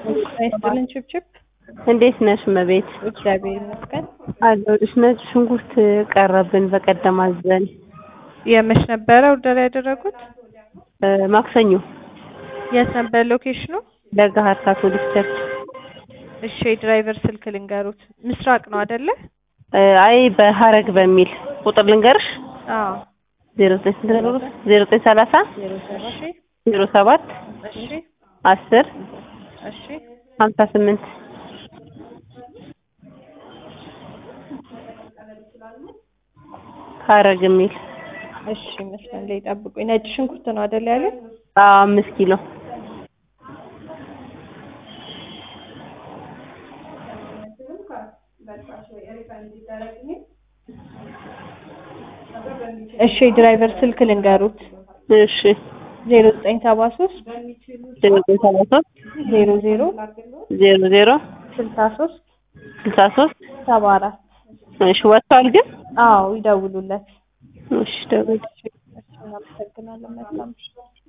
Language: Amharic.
አይስጥልን ችብችብ እንዴት ነሽ እመቤት? እግዚአብሔር ይመስገን። አለሁልሽ። ነጭ ሽንኩርት ቀረብን በቀደም አዘን የመች ነበረ ኦርደር ያደረጉት? እ ማክሰኞ የት ነበር ሎኬሽኑ? ለገሀር ካቶሊክ ቸርች። እሺ የድራይቨር ስልክ ልንገሩት። ምስራቅ ነው አይደለ? እ አይ በሀረግ በሚል ቁጥር ልንገርሽ አዎ። ዜሮ ዘጠኝ ስንት ነበር? ዜሮ ዘጠኝ ሰላሳ እሺ ዜሮ ሰባት እሺ አስር እሺ ሀምሳ ስምንት ሀረግ የሚል እሺ መስመር ላይ ጠብቁኝ። ነጭ ሽንኩርት ነው አይደል ያለ? አዎ አምስት ኪሎ እሺ የድራይቨር ስልክ ልንገሩት። እሺ ዜሮ ዘጠኝ ሰባ ሶስት ዜሮ ዘጠኝ ሰባ ሶስት ዜሮ ዜሮ ዜሮ ዜሮ ስልሳ ሶስት ስልሳ ሶስት ሰባ አራት እሺ ወጥቷል ግን አዎ ይደውሉለት። እሺ ደውል እናመሰግናለን። መልካም ምሽት።